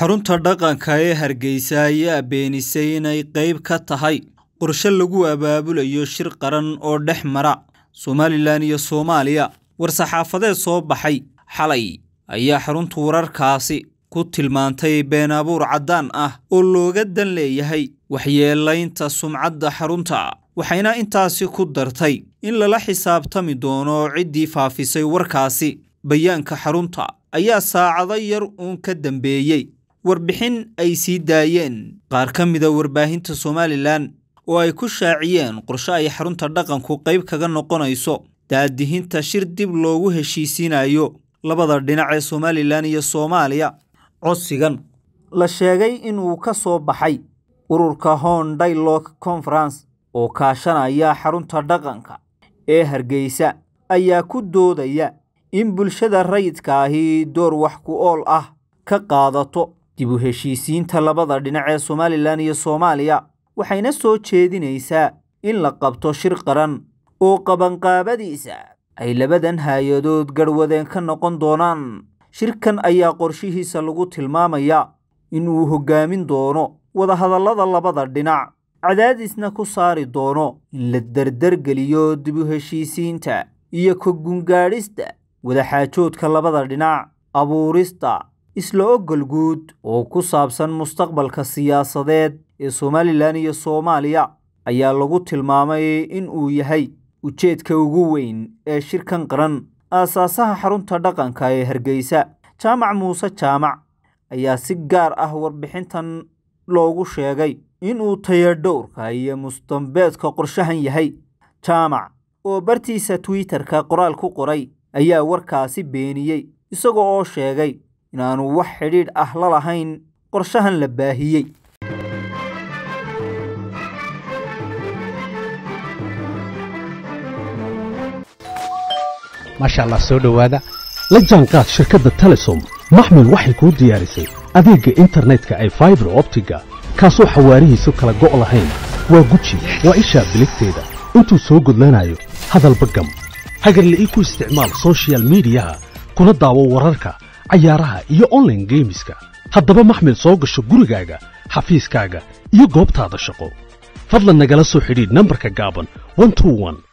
xarunta dhaqanka ee hargeysa ayaa beenisay inay qayb ka tahay qorshe lagu abaabulayo shir qaran oo dhex mara somalilan iyo soomaaliya war-saxaafadeed soo baxay xalay ayaa xaruntu wararkaasi ku tilmaantay been abuur caddaan ah oo looga dan leeyahay waxyeelaynta sumcadda xarunta waxayna intaasi ku dartay in lala xisaabtami doono ciddii faafisay warkaasi bayaanka xarunta ayaa saacado yar uun ka dambeeyey warbixin ay sii daayeen qaar ka mida warbaahinta somalilan oo ay ku shaaciyeen qorshe ay xarunta dhaqanku qayb kaga noqonayso daadihinta shir dib loogu heshiisiinayo labada dhinac ee somalilan iyo soomaaliya codsigan la sheegay inuu ka soo baxay ururka hon dialog conference oo kaashanaya xarunta dhaqanka ee hargeysa ayaa ku doodaya in bulshada rayidka ahi door wax ku ool ah ka qaadato dib u heshiisiinta labada dhinac ee somalilan iyo soomaaliya waxayna soo jeedinaysaa in la qabto shir qaran oo qabanqaabadiisa ay labadan hay-adood garhwadeen ka noqon doonaan shirkan ayaa qorshihiisa lagu tilmaamayaa in uu hoggaamin doono wadahadallada labada dhinac cadaadisna ku saari doono in la dardargeliyo dib u heshiisiinta iyo ka gungaadhista wadaxaajoodka labada dhinac abuurista isla ogol guud oo ku saabsan mustaqbalka siyaasadeed ee somalilan iyo soomaaliya ayaa lagu tilmaamay in uu yahay ujeedka ugu weyn ee shirkan qaran aasaasaha xarunta dhaqanka ee hargeysa jaamac muuse jaamac ayaa si gaar ah warbixintan loogu sheegay inuu tayadhowrka iyo mustambeedka qorshahan yahay jaamac oo bartiisa twitter-ka qoraal ku qoray ayaa warkaasi beeniyey isaga oo sheegay inaanu wax xidhiidh ah la lahayn qorshahan la baahiyey maasha allah soo dhowaada la jaanqaad shirkadda telesom maxmil waxay kuu diyaarisay adeegga internetka ay faibar optiga kaasoo xawaarihiisu kala go' lahayn waa guji waa ishaa biligteeda intuu soo gudlanayo hadalba gam hagarle ii ku isticmaal sochial midiyaha kuna daawo wararka cayaaraha iyo onlaine geemiska haddaba maxmil soo gasho gurigaaga xafiiskaaga iyo goobtaada shaqo fadlan nagala soo xidhiidh nambarka gaaban